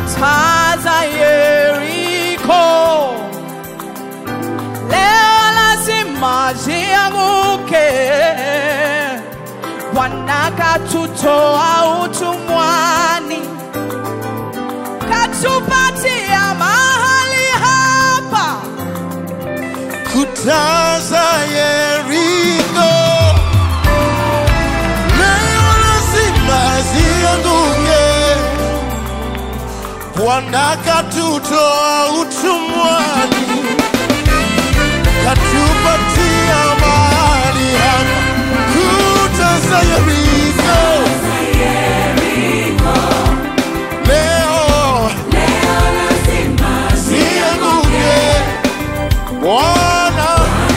kuta za Yeriko leo lazima zianguke. Bwana katutoa utumwani, katupatia mahali hapa kuta za Yeriko leo lazima zianguke. Bwana katutoa utumwani, katupatia mahali hapa. Kuta za Yeriko leo zianguke. Bwana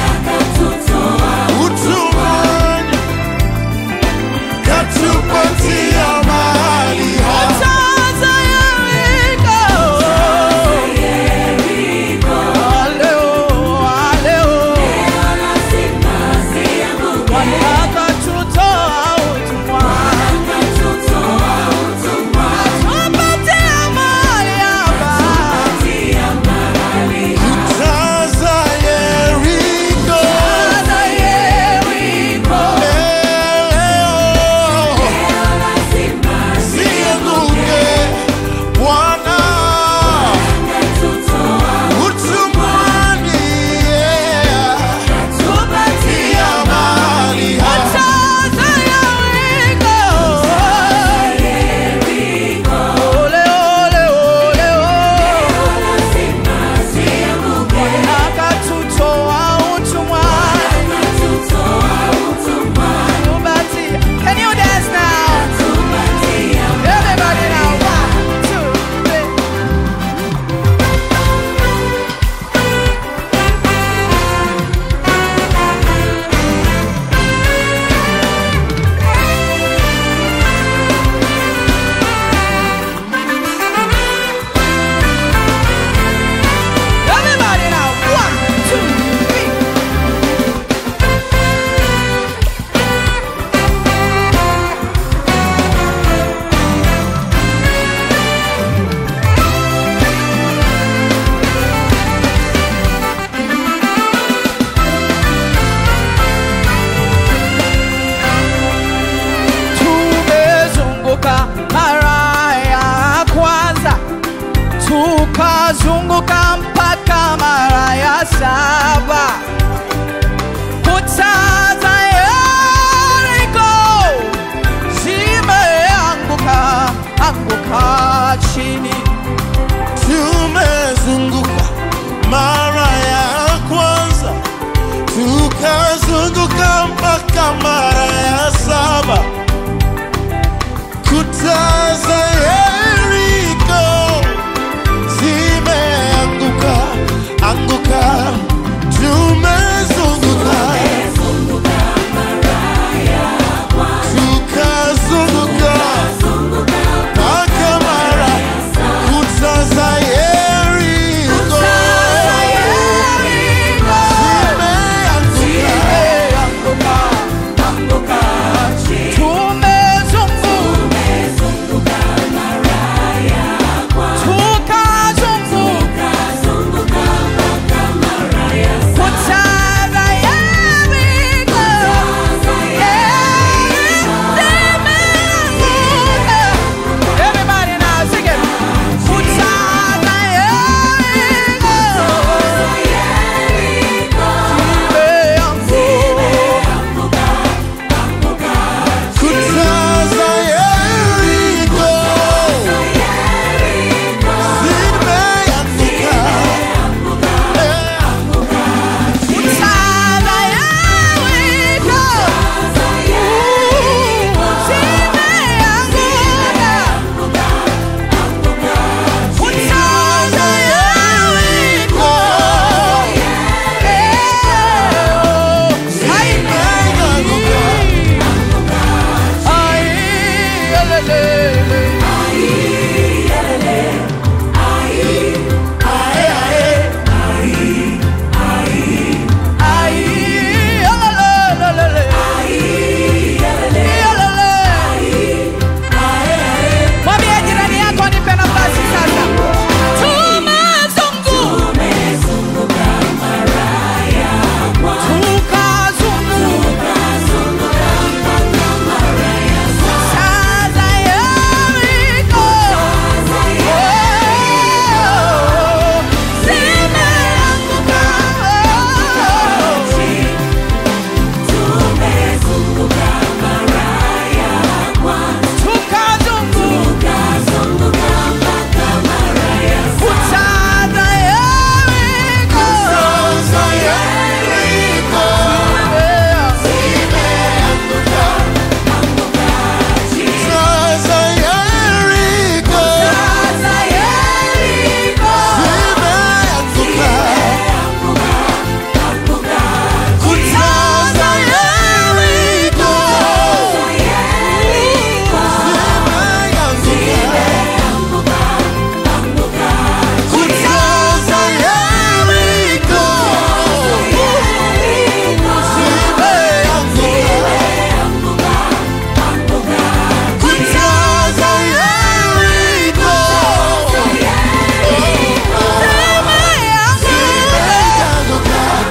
utumwani, katupatia mahali hapa. kuta za Yeriko. Leo, leo Bwana katutoa utumwani, katupatia mahali hapa. Kuta za Yeriko Kuta za Yeriko. leo zianguke. Bwana utumwani, yeah, Tupatie mahali hapa. kuta za Yeriko. Ole, ole, ole, ole. Bwana katutoa utumwani, tupatie. Can you dance now? Everybody now. One, two, three. Everybody now. One, two, three. Tumezunguka mara ya kwanza, tukazunguka mpaka mara ya saba. Kuta za Yeriko zimeanguka anguka chini. Tumezunguka mara ya kwanza, tukazunguka mpaka mara ya saba. Kuta za